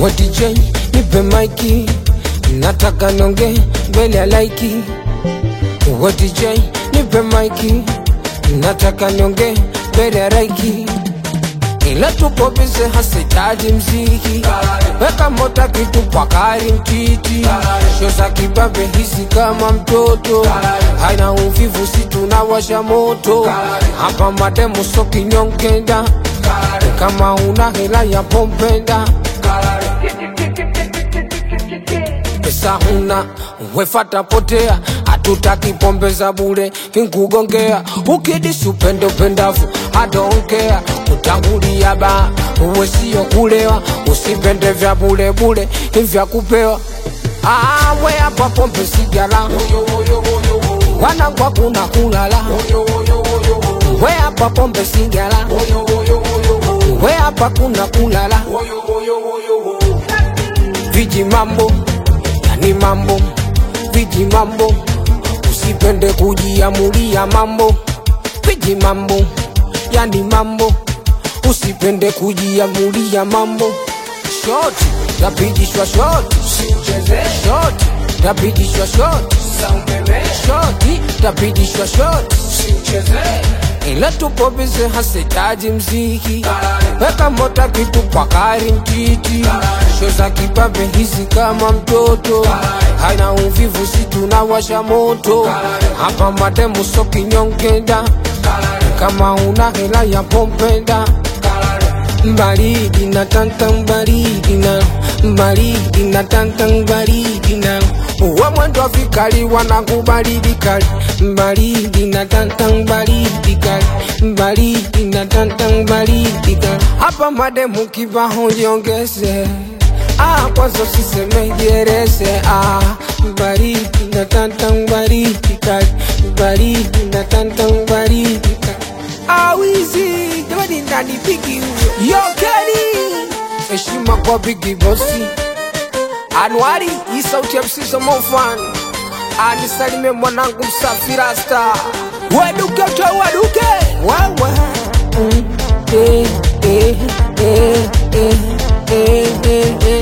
We DJ nipe maiki, nataka nonge mbele ya laiki. We DJ nipe maiki, nataka nonge mbele ya laiki. Ila tupo bize hasitaji mziki, weka mota kitu kwa kari mtiti, sho za kibabe hisi kama mtoto, haina uvivu si tunawasha moto, hapa mademu so kinyongenda, kama una hela ya pompenda pesa huna wefata potea, hatutaki pombe za bure kinkugongea, ukidisi upende upendavu adonkea, utangulia ba uwe sio kulewa, usipende vya bure bure vya kupewa. Ah, we hapa pombe sigara, wanangwa kuna kulala, we hapa pombe sigara, we hapa kuna kulala, viji mambo yani mambo viji mambo usipende kujiamulia mambo viji mambo yani mambo usipende kujiamulia mambo shoti tapigishwa shoti shoti tapigishwa shoti shoti tapigishwa shoti ila tupo bize hasitaji mziki weka mota kitu kwa kari mtiti sho za kibabe hizi kama mtoto haina uvivu si tunawasha moto hapa mademu so kinyongenda kama una hela ya pompenda mbaridi na tanta mbaridi na mbaridi na tanta mbaridi na uwe mwendo vikali wanakubaridi kali mbaridi na tanta mbaridi kali mbaridi na tanta mbaridi kali hapa mademu kibaho jiongeze Ah, kwanza usiseme jerese ah, mbaridi na tanta mbaridi kali mbaridi na tanta mbaridi kali awizi jamani ndani bigi huyo yokeni heshima kwa bigi bosi Anuari, hii sauti ya msizo mofan anisalime mwanangu msafi rasta waduke utoe waduke wawa mm, eh, eh, eh, eh, eh, eh, eh.